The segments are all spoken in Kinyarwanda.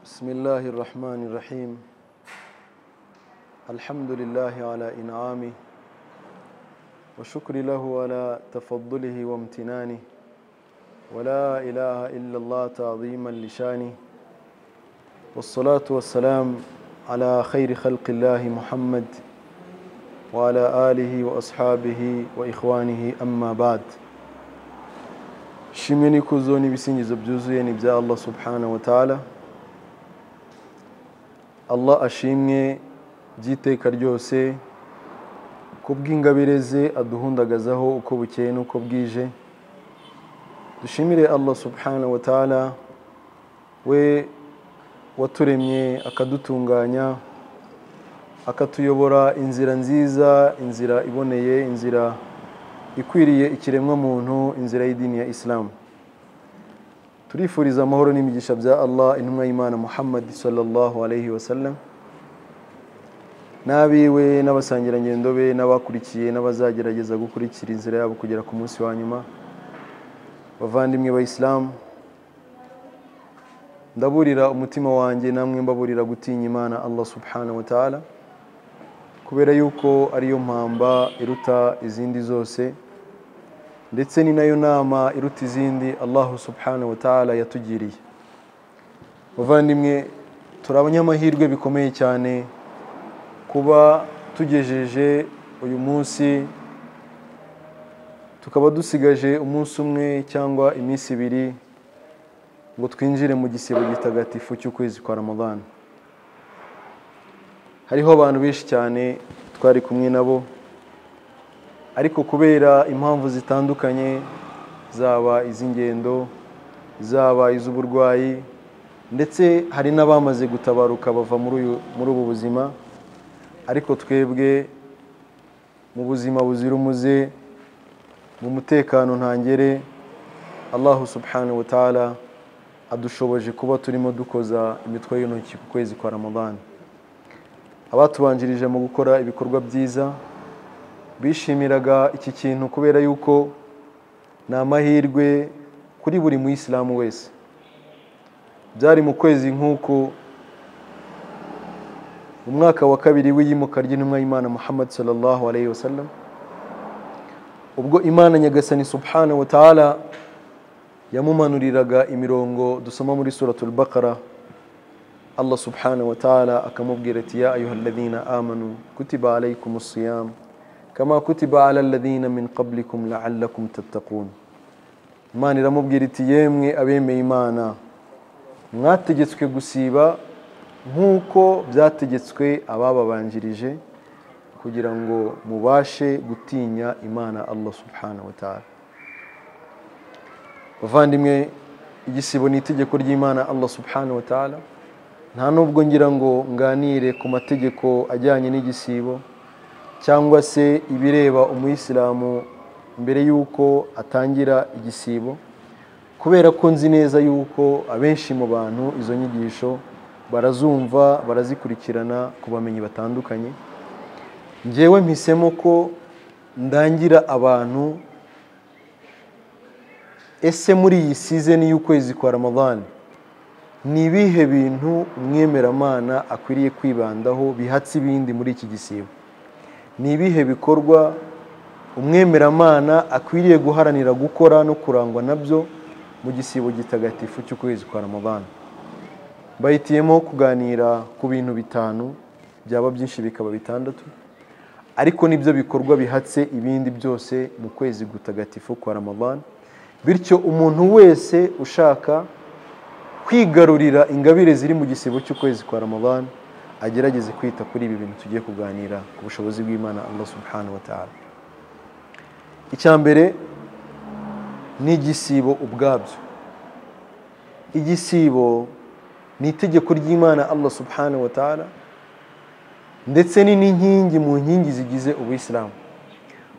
بسم الله الرحمن الرحيم الحمد لله على إنعامه وشكر له على تفضله وامتنانه ولا إله إلا الله تعظيما لشانه والصلاة والسلام على خير خلق الله محمد وعلى آله وأصحابه وإخوانه أما بعد shimwe n'ikuzo n'ibisingizo byuzuye ni ibya allah subhanahu wa ta'ala allah ashimwe by'iteka ryose ku bw'ingabire ze aduhundagazaho uko bukeye n'uko bwije dushimire allah subhanahu wa ta'ala we waturemye akadutunganya akatuyobora inzira nziza inzira iboneye inzira ikwiriye ikiremwamuntu inzira y'idini ya isilamu turifuriza amahoro n'imigisha bya allah intumwa y'imana muhammad sallallahu alayhi wasallam n'abiwe n'abasangirangendo be n'abakurikiye n'abazagerageza gukurikira inzira yabo kugera ku munsi wa nyuma bavandimwe bayisilamu ndaburira umutima wanjye namwe mbaburira gutinya imana allah subhanahu wa ta'ala kubera yuko ariyo mpamba iruta izindi zose ndetse ni nayo nama iruta izindi allahu subhanahu wa ta'ala yatugiriye muvandimwe turi abanyamahirwe bikomeye cyane kuba tugejeje uyu munsi tukaba dusigaje umunsi umwe cyangwa iminsi ibiri ngo twinjire mu gisibo gitagatifu cy'ukwezi kwa ramadana hariho abantu benshi cyane twari kumwe nabo ariko kubera impamvu zitandukanye zaba iz'ingendo zaba iz'uburwayi ndetse hari n'abamaze gutabaruka bava muri ubu buzima ariko twebwe mu buzima buzira umuze mu mutekano ntangere allahu subhanahu wa ta'ala adushoboje kuba turimo dukoza imitwe y'intoki ku kwezi kwa ramadana abatubanjirije mu gukora ibikorwa byiza bishimiraga iki kintu kubera yuko ni amahirwe kuri buri muyisilamu wese byari mu kwezi nk'uku mu mwaka wa kabiri w'iyimuka ry'intumwa y'imana muhammad sallallahu alayhi wa sallam ubwo imana nyagasani subhanahu wa ta'ala yamumanuriraga imirongo dusoma muri suratul bakara allah subhanahu wa ta'ala akamubwira ati ya ayuha alladhina amanu kutiba alaykum siyam kama kutiba ala alladhina min qablikum la'allakum tattaqun imana iramubwira iti yemwe abemeye imana mwategetswe gusiba nk'uko byategetswe abababanjirije kugira ngo mubashe gutinya imana allah subhanahu wa ta'ala bavandimwe igisibo ni itegeko ry'imana allah subhanahu wa ta'ala nta nubwo ngira ngo nganire ku mategeko ajyanye n'igisibo cyangwa se ibireba umuyisilamu mbere y'uko atangira igisibo kubera ko nzi neza y'uko abenshi mu bantu izo nyigisho barazumva barazikurikirana ku bamenyi batandukanye ngewe mpisemo ko ndangira abantu ese muri iyi sizeni y'ukwezi kwa ramadani ni ibihe bintu umwemeramana akwiriye kwibandaho bihatse ibindi muri iki gisibo ni ibihe bikorwa umwemeramana akwiriye guharanira gukora no kurangwa nabyo mu gisibo gitagatifu cy'ukwezi kwa ramadana bahitiyemo kuganira ku bintu bitanu byaba byinshi bikaba bitandatu ariko nibyo bikorwa bihatse ibindi byose mu kwezi gutagatifu kwa ramadana bityo umuntu wese ushaka kwigarurira ingabire ziri mu gisibo cy'ukwezi kwa ramadana agerageze kwita kuri ibi bintu tugiye kuganira ku bushobozi bw'imana allah subhanahu wa ta'ala icya mbere ni igisibo ubwabyo igisibo ni itegeko ry'imana allah subhanahu wa ta'ala ndetse ni n'inkingi mu nkingi zigize ubuyisilamu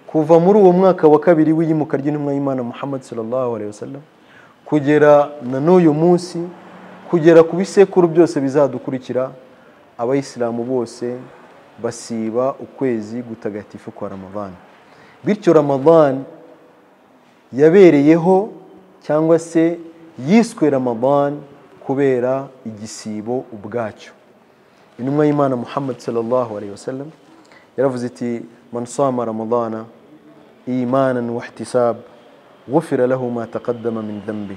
kuva muri uwo mwaka wa kabiri w'iyimuka ry'intumwa y'imana muhammad sallallahu alaihi wasallam kugera na n'uyu munsi kugera ku bisekuru byose bizadukurikira abayisilamu bose basiba ukwezi gutagatifu kwa ramadani bityo ramadani yabereyeho cyangwa se yiswe ramadani kubera igisibo ubwacyo intumwa y'imana muhammad sallallahu alayhi wasallam yaravuze iti man sama ramadana imanan wahtisab gufira lahu ma taqaddama min dhanbi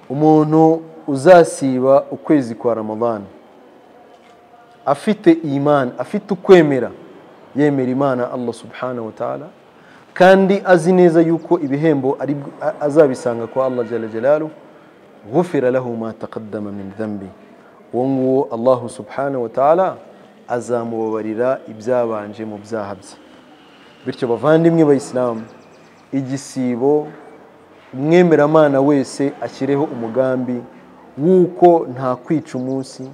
umuntu uzasiba ukwezi kwa ramadana afite imana afite ukwemera yemera imana allah subhanahu wa ta'ala kandi azi neza yuko ibihembo ari azabisanga kwa allah jala jalalu غفر له ما تقدم من ذنبه uwo allahu subhanahu wa ta'ala azamubabarira ibyabanje mu byaha bye bityo bavandimwe bayisilamu igisibo umwemeramana wese ashyireho umugambi w'uko nta kwica umunsi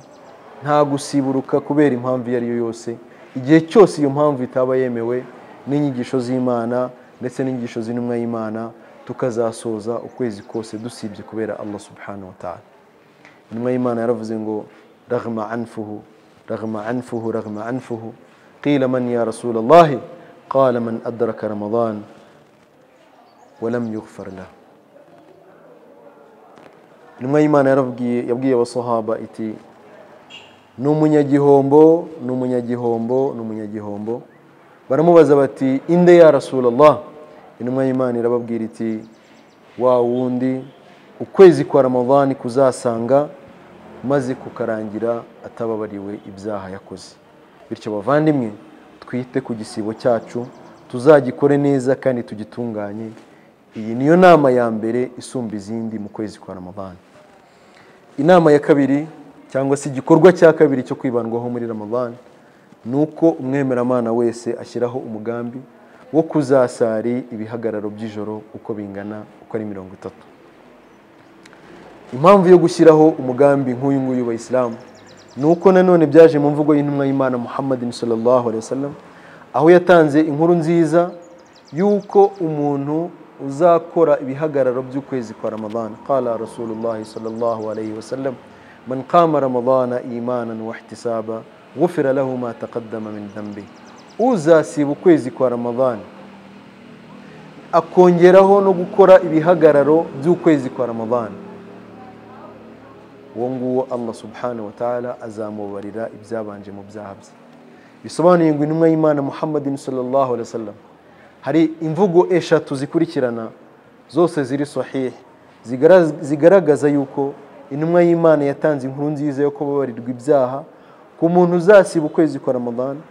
nta gusiburuka kubera impamvu iyo ari yo yose igihe cyose iyo mpamvu itaba yemewe n'inyigisho z'imana ndetse n'inyigisho z'intumwa y'imana tukazasoza ukwezi kose dusibye kubera allah subhanahu wa ta'ala intumwa y'imana yaravuze ngo ragma anfuhu ragma anfuhu ragma anfuhu qila man ya rasulallahi qala man adraka ramadan walam yughfar lahu intumwa y'imana yarabwiye yabwiye abasahaba iti ni umunyagihombo ni umunyagihombo ni umunyagihombo baramubaza bati inde ya rasulallah intumwa y'imana irababwira iti wa wundi ukwezi kwa ramadani kuzasanga maze kukarangira atababariwe ibyaha yakoze bityo bavandimwe twite ku gisibo cyacu tuzagikore neza kandi tugitunganye iyi niyo nama ya mbere isumba izindi mu kwezi kwa ramadani inama ya kabiri cyangwa se igikorwa cya kabiri cyo kwibandwaho muri ramadani ni uko umwemeramana wese ashyiraho umugambi wo kuzasari ibihagararo by'ijoro uko bingana uko ari mirongo itatu impamvu yo gushyiraho umugambi nk'uyu nguyu bayisilamu ni uko nanone byaje mu mvugo y'intumwa y'imana muhammadin sallallahu alayhi wasallam aho yatanze inkuru nziza y'uko umuntu uzakora ibihagararo by'ukwezi kwa ramadana qala rasulullahi sallallahu alayhi wasallam man qama ramadana imanan wahtisaba غفر له ما تقدم من ذنبه uzasiba ukwezi kwa ramadani akongeraho no gukora ibihagararo by'ukwezi kwa ramadani uwo nguwo allah subhanahu wa ta'ala azamubarira ibyabanje mu byaha bye bisobanuye ngo intumwa y'imana muhammadin sallallahu alaihi wasallam hari imvugo eshatu zikurikirana zose ziri sahihi zigaragaza yuko intumwa y'imana yatanze inkuru nziza yo kubabarirwa ibyaha ku muntu uzasiba ukwezi kwa ramadani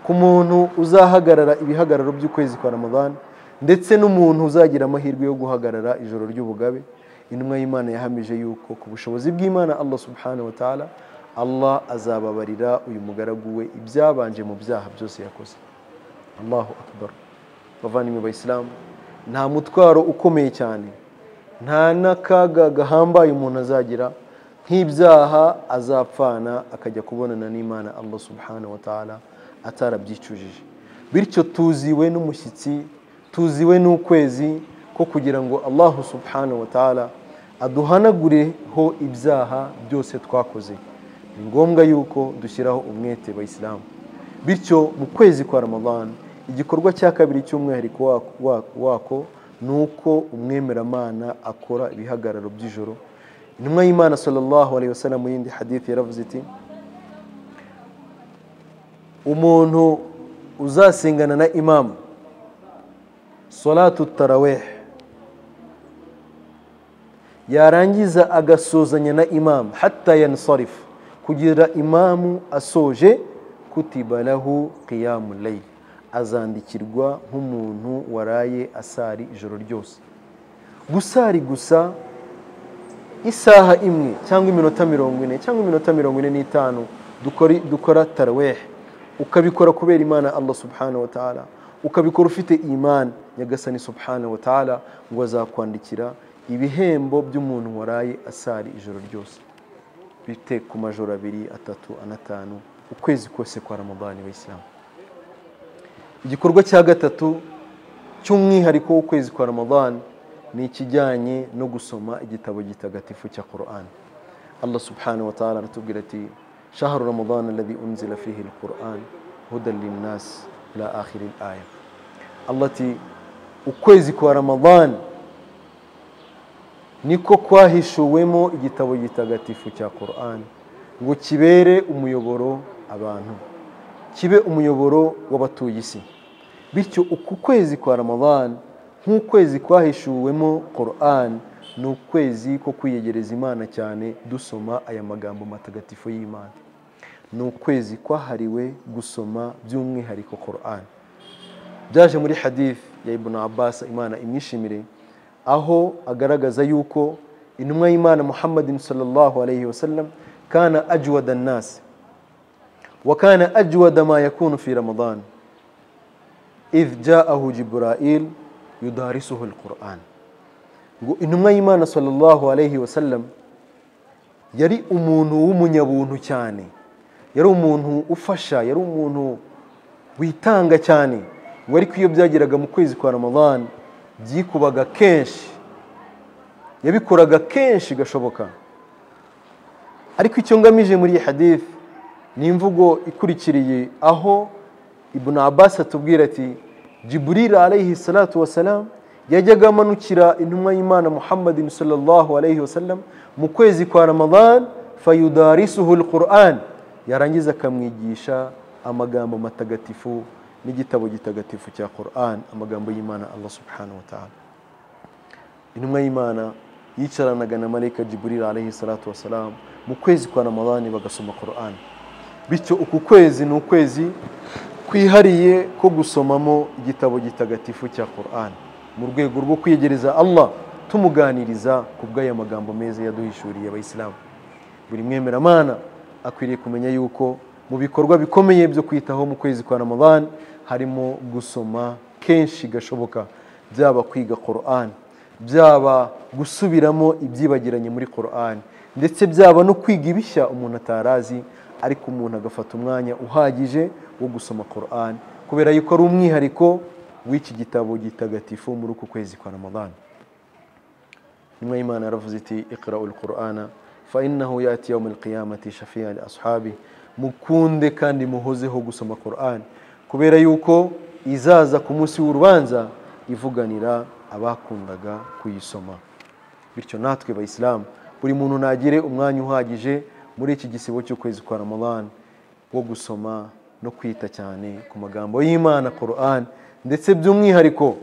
ku muntu uzahagarara ibihagararo by'ukwezi kwa ramadani ndetse n'umuntu uzagira amahirwe yo guhagarara ijoro ry'ubugabe intumwa y'imana yahamije yuko ku bushobozi bw'imana allah subhanahu wa ta'ala allah azababarira uyu mugaragu we ibyabanje mu byaha byose yakoze allahu akbar bavandimwe bayisilamu nta mutwaro ukomeye cyane nta n'akaga gahambaye umuntu azagira nk'ibyaha azapfana akajya kubonana n'imana allah subhanahu wa ta'ala atarabyicujije bityo tuziwe n'umushyitsi tuziwe n'ukwezi ko kugira ngo allahu subhanahu wa ta'ala aduhanagureho ibyaha byose twakoze ni ngombwa yuko dushyiraho umwete bayisilamu bityo mu kwezi kwa ramadana igikorwa cya kabiri cy'umwihariko wako ni uko umwemeramana akora ibihagararo by'ijoro intumwa y'imana sallallahu alayhi wasallam mu yindi hadithi yaravuze iti umuntu uzasingana na imamu salatu taraweh yarangiza agasuzanya na imamu hatta yansarifu kugira imamu asoje kutibalahu qiyamu layl azandikirwa nk'umuntu waraye asari ijoro ryose gusari gusa isaha imwe cyangwa iminota mirongo ine cyangwa iminota mirongo ine n'itanu dukora tarawehe ukabikora kubera imana allah subhanahu wa ta'ala ukabikora ufite imana nyagasani subhanahu wa ta'ala ngo azakwandikira ibihembo by'umuntu waraye asari ijoro ryose bite ku majoro abiri atatu anatanu ukwezi kose kwa ramadani w'isilamu igikorwa cya gatatu cy'umwihariko w'ukwezi kwa ramadani ni ikijyanye no gusoma igitabo gitagatifu cya korani allah subhanahu wa ta'ala aratubwira ati شهر رمضان الذي أنزل فيه القرآن هدى للناس إلى آخر الآية التي ukwezi kwa ramadani niko kwahishuwemo igitabo gitagatifu cya korani ngo kibere umuyoboro abantu kibe umuyoboro w'abatuye isi bityo uku kwezi kwa ramadani nk'ukwezi kwahishuwemo korani ni ukwezi ko kwiyegereza imana cyane dusoma aya magambo matagatifu y'imana ni ukwezi kwahariwe gusoma by'umwihariko korani byaje muri hadifu ya ibuna abasa imana imwishimire aho agaragaza yuko intumwa y'imana muhammadin sallallahu alayhi wasallam kana ajwada nasi wa kana ajwada ma yakunu fi ramadan idh ja'ahu jibra'il yudarisuhu alquran ngo intumwa y'imana sallallahu alayhi wasallam yari umuntu w'umunyabuntu cyane yari umuntu ufasha yari umuntu witanga cyane ngo ariko iyo byageraga mu kwezi kwa ramadani byikubaga kenshi yabikoraga kenshi gashoboka ariko icyo ngamije muri iyi hadifu ni imvugo ikurikiriye aho ibuna abasi atubwira ati jiburira alayhi salatu wasalamu yajyaga amanukira intumwa y'imana muhammadin sallallahu alayhi wasallam mu kwezi kwa ramadan fayudarisuhu alquran yarangiza akamwigisha amagambo matagatifu n'igitabo gitagatifu cya Qur'an amagambo y'Imana Allah subhanahu wa ta'ala intumwa y'Imana yicaranaga na marayika Jibril alayhi salatu wasalam mu kwezi kwa Ramadani bagasoma Qur'an bityo uku kwezi ni ukwezi kwihariye ko gusomamo igitabo gitagatifu cya Qur'an mu rwego rwo kwiyegereza Allah tumuganiriza ku bw'aya magambo meza yaduhishuriye abayisilamu buri mwemeramana akwiriye kumenya yuko mu bikorwa bikomeye byo kwitaho mu kwezi kwa Ramadhan harimo gusoma kenshi gashoboka byaba kwiga Qur'an byaba gusubiramo ibyibagiranye muri Qur'an ndetse byaba no kwiga ibishya umuntu atarazi ariko umuntu agafata umwanya uhagije wo gusoma Qur'an kubera yuko ari umwihariko w'iki gitabo gitagatifu muri uku kwezi kwa Ramadhan nyuma y'Imana yaravuze iti iqra'ul Qur'ana fa innahu yati yawm al-qiyamati shafi'a li ashabihi mukunde kandi muhozeho gusoma Qur'an kubera yuko izaza ku munsi w'urubanza ivuganira abakundaga kuyisoma bityo natwe bayisilamu buri muntu nagire umwanya uhagije muri iki gisibo cy'ukwezi kwa Ramadan wo gusoma no kwita cyane ku magambo y'Imana Qur'an ndetse by'umwihariko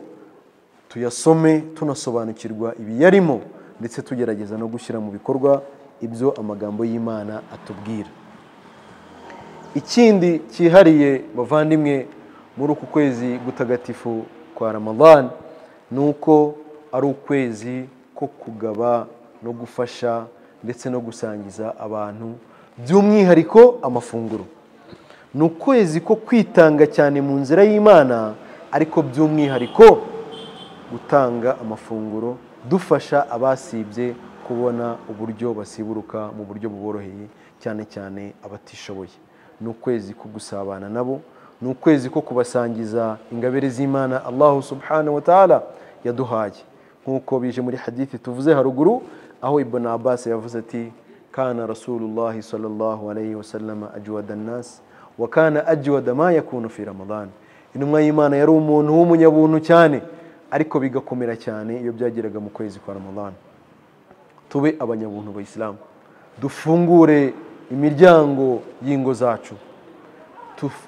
tuyasome tunasobanukirwa ibiyarimo ndetse tugerageza no gushyira mu bikorwa ibyo amagambo y'Imana atubwira ikindi cyihariye bavandimwe muri uku kwezi gutagatifu kwa Ramadan ni uko ari ukwezi ko kugaba no gufasha ndetse no gusangiza abantu by'umwihariko amafunguro ni ukwezi ko kwitanga cyane mu nzira y'imana ariko by'umwihariko gutanga amafunguro dufasha abasibye kubona uburyo basiburuka mu buryo buboroheye cyane cyane abatishoboye ni ukwezi ko gusabana nabo ni ukwezi ko kubasangiza ingabire z'imana allahu subhanahu wa ta'ala yaduhaye nk'uko bije muri hadithi tuvuze haruguru aho ibn abbas yavuze ati kana rasulullah sallallahu alayhi wa sallam ajwada nas wa kana ajwada ma yakunu fi ramadan intumwa y'imana yari umuntu w'umunyabuntu cyane ariko bigakomera cyane iyo byageraga mu kwezi kwa ramadan tube abanyabuntu bayisilamu dufungure imiryango y'ingo zacu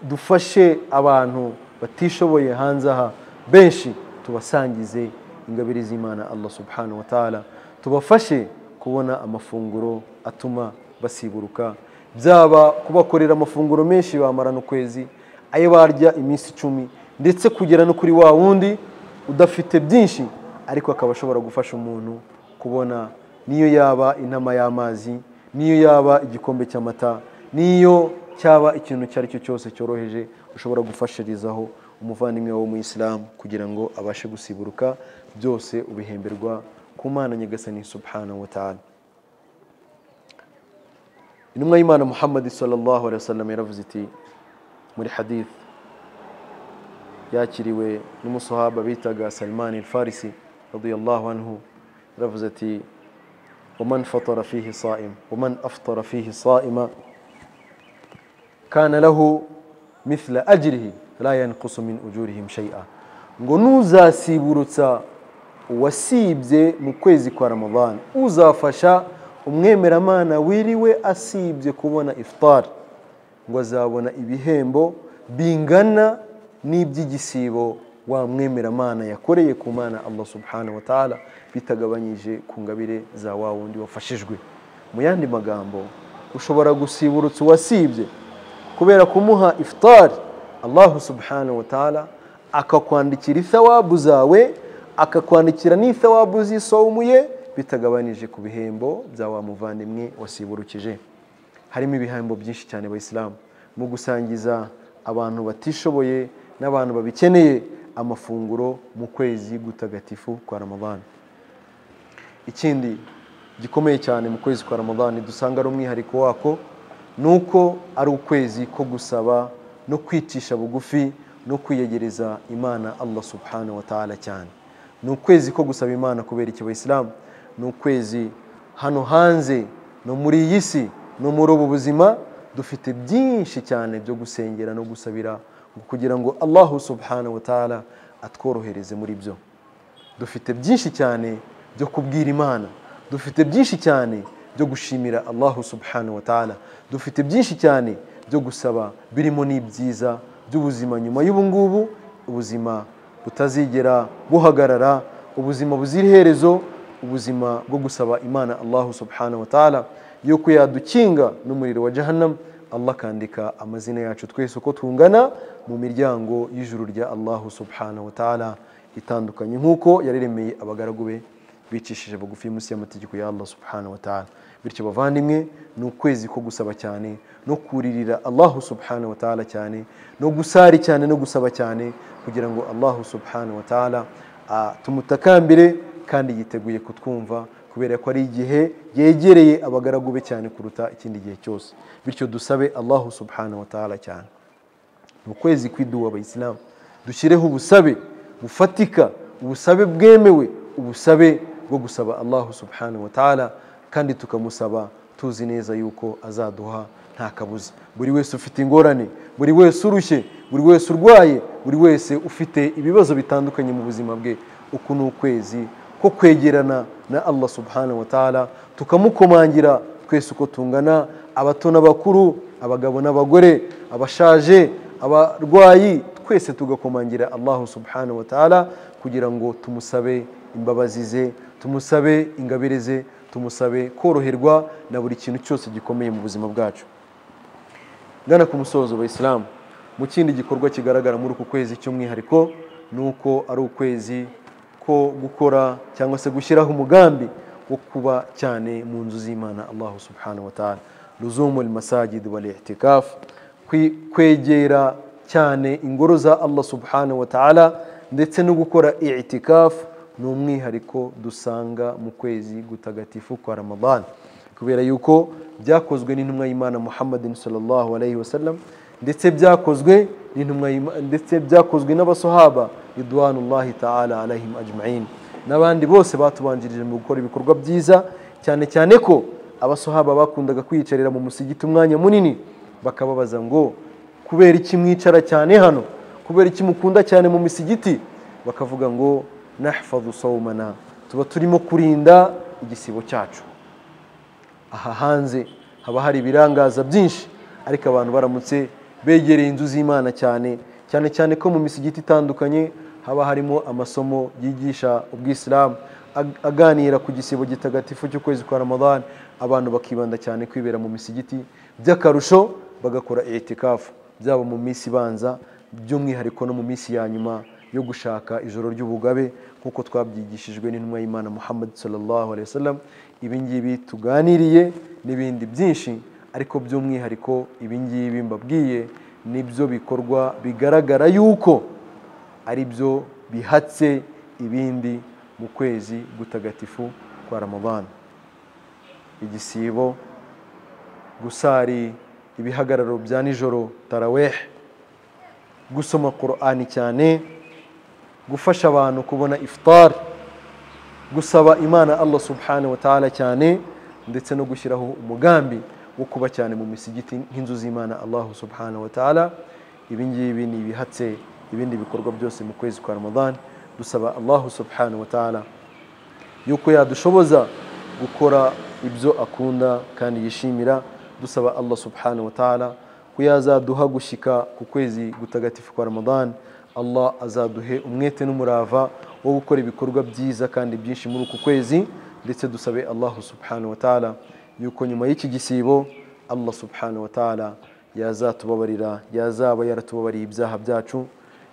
dufashe abantu batishoboye hanze aha benshi tubasangize ingabire z'imana allah subhanahu wa ta'ala tubafashe kubona amafunguro atuma basiburuka byaba kubakorera amafunguro menshi bamarana ukwezi ayo barya iminsi icumi ndetse kugera no kuri wa wundi udafite byinshi ariko akaba ashobora gufasha umuntu kubona niyo yaba inama y'amazi niyo yaba igikombe cy'amata niyo cyaba ikintu icyo ari cyo cyose cyoroheje ushobora gufashirizaho umuvandimwe wo mu isilamu kugira ngo abashe gusiburuka byose ubihemberwa ku mana nyagasani subhanahu wa ta'ala intumwa y'imana muhammad sallallahu alaihi wasallam yaravuze iti muri hadith yakiriwe n'umusohaba bitaga salman al-farisi radiyallahu anhu yaravuze ati ومن فطر فيه صائم ومن أفطر فيه صائما كان له مثل أجره لا ينقص من أجورهم شيئا ngo nuzasiburutsa wasibye mu kwezi kwa ramadani uzafasha umwemeramana wiriwe asibye kubona ifutari ngo azabona ibihembo bingana n'iby'igisibo wa mwemeramana yakoreye ku mana Allah subhanahu wa ta'ala bitagabanyije ku ngabire za wa wundi wafashijwe mu yandi magambo ushobora gusiburutsa uwasibye kubera kumuha ifutari Allah subhanahu wa ta'ala akakwandikira ithawabu zawe akakwandikira n'ithawabu z'isawumuye bitagabanije ku bihembo bya wa muvandimwe wasiburukije harimo ibihembo byinshi cyane abayisilamu mu gusangiza abantu batishoboye n'abantu babikeneye amafunguro mu kwezi gutagatifu kwa ramadani ikindi gikomeye cyane mu kwezi kwa ramadani dusanga ari umwihariko wako ni uko ari ukwezi ko gusaba no kwicisha bugufi no kwiyegereza imana allah subhanahu wa ta'ala cyane ni ukwezi ko gusaba imana kubera iki bayisilamu ni ukwezi hano hanze no muri iyi si no muri ubu buzima dufite byinshi cyane byo gusengera no gusabira kugira ngo allahu subhanahu wa ta'ala atworohereze muri byo dufite byinshi cyane byo kubwira imana dufite byinshi cyane byo gushimira allahu subhanahu wa ta'ala dufite byinshi cyane byo gusaba birimo n'ibyiza by'ubuzima nyuma y'ubungubu ubuzima butazigera buhagarara ubuzima buzira iherezo ubuzima bwo gusaba imana allahu subhanahu wa ta'ala yuko yadukinga n'umuriro wa jahannam allah akandika amazina yacu twese uko tungana mu miryango y'ijuru rya allahu subhanahu wa ta'ala itandukanye nk'uko yaremeye abagaragu be bicishije bugufi munsi y'amategeko ya allah subhanahu wa ta'ala bityo bavandimwe ni ukwezi ko gusaba cyane no kuririra allahu subhanahu wa ta'ala cyane no gusari cyane no gusaba cyane kugira ngo allahu subhanahu wa ta'ala tumutakambire kandi yiteguye kutwumva kubera ko ari igihe yegereye abagaragu be cyane kuruta ikindi gihe cyose bityo dusabe allahu subhanahu wa ta'ala cyane ni ukwezi kw'iduwa abayisilamu dushyireho ubusabe bufatika ubusabe bwemewe ubusabe bwo gusaba allahu subhanahu wa ta'ala kandi tukamusaba tuzi neza yuko azaduha nta kabuza buri wese ufite ingorane buri wese urushye buri wese urwaye buri wese ufite ibibazo bitandukanye mu buzima bwe uku ni ukwezi ko kwegerana na allah subhanahu wa ta'ala tukamukomangira twese uko tungana abato n'abakuru abagabo n'abagore abashaje abarwayi twese tugakomangira allah subhanahu wa ta'ala kugira ngo tumusabe imbabazi ze tumusabe ingabire ze tumusabe koroherwa na buri kintu cyose gikomeye mu buzima bwacu ngana ku musozo bayisilamu mu kindi gikorwa kigaragara muri uku kwezi cy'umwihariko ni uko ari ukwezi ko gukora cyangwa se gushyiraho umugambi wo kuba cyane mu nzu z'imana allahu subhanahu wa ta'ala ruzumu masajid wal i'tikaf kwegera cyane ingoro za allah subhanahu wa ta'ala ndetse no gukora i'tikafu ni umwihariko dusanga mu kwezi gutagatifu kwa ramadani kubera yuko byakozwe n'intumwa y'imana muhammadin sallallahu alayhi wa sallam ndetse byakozwe n'intumwa ndetse byakozwe n'abasohaba ridwanullahi ta'ala alayhim ajma'in n'abandi bose batubanjirije mu gukora ibikorwa byiza cyane cyane ko abasohaba bakundaga kwiyicarira mu musigiti umwanya munini bakababaza ngo kubera iki mwicara cyane hano kubera iki mukunda cyane mu misigiti bakavuga ngo nahfazu sawmana tuba turimo kurinda igisibo cyacu aha hanze haba hari ibirangaza byinshi ariko abantu baramutse begereye inzu z'imana cyane cyane cyane ko mu misigiti itandukanye haba harimo amasomo yigisha ubwisilamu aganira ku gisibo gitagatifu cy'ukwezi kwa ramadani abantu bakibanda cyane kwibera mu misigiti by'akarusho bagakora etikafu byaba mu minsi ibanza by'umwihariko no mu minsi ya nyuma yo gushaka ijoro ry'ubugabe nk'uko twabyigishijwe n'intumwa y'imana muhammad sallallahu alayhi wasallam ibi ngibi tuganiriye n'ibindi byinshi ariko by'umwihariko ibi ngibi mbabwiye nibyo bikorwa bigaragara yuko ari byo bihatse ibindi mu kwezi gutagatifu kwa ramadani igisibo gusari ibihagararo bya nijoro taraweh gusoma qur'ani cyane gufasha abantu kubona ifutari gusaba imana allah subhanahu wa ta'ala cyane ndetse no gushyiraho umugambi wo kuba cyane mu misigiti nk'inzu z'imana allah subhanahu wa ta'ala ibi ngibi ni ibihatse ibindi bikorwa byose mu kwezi kwa ramadani dusaba allah subhanahu wa ta'ala yuko yadushoboza gukora ibyo akunda kandi yishimira dusaba allah subhanahu wa ta'ala ko yazaduha gushyika ku kwezi gutagatifu kwa ramadan allah azaduhe umwete n'umurava wo gukora ibikorwa byiza kandi byinshi muri uku kwezi ndetse dusabe allah subhanahu wa ta'ala yuko nyuma y'iki gisibo allah subhanahu wa ta'ala yazatubabarira yazaba yaratubabariye ibyaha byacu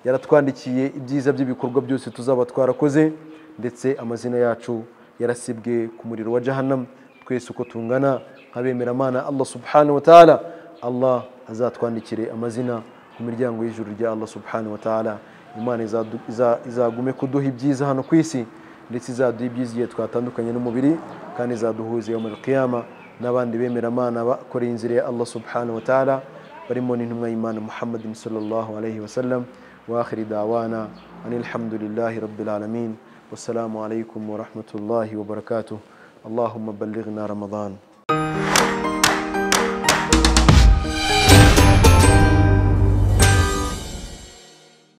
yaratwandikiye ibyiza by'ibikorwa byose tuzaba twarakoze ndetse amazina yacu yarasibwe ku muriro wa jahannam twese uko tungana nk'abemeramana allah subhanahu wa ta'ala allah azatwandikire amazina ku miryango y'ijuru rya allah subhanahu wa ta'ala imana izadu- iza- izagume kuduha ibyiza hano ku isi ndetse izaduha ibyiza igihe twatandukanye n'umubiri kandi izaduhuza mu qiyama n'abandi bemeramana bakoreye inzira ya allah subhanahu wa ta'ala barimo n'intumwa y'imana muhammadin sallallahu alaihi wasallam wa akhiri dawana anilhamdulillahi rabbil alamin wassalamu alaikum wa rahmatullahi wa barakatuh allahumma ballighna ramadan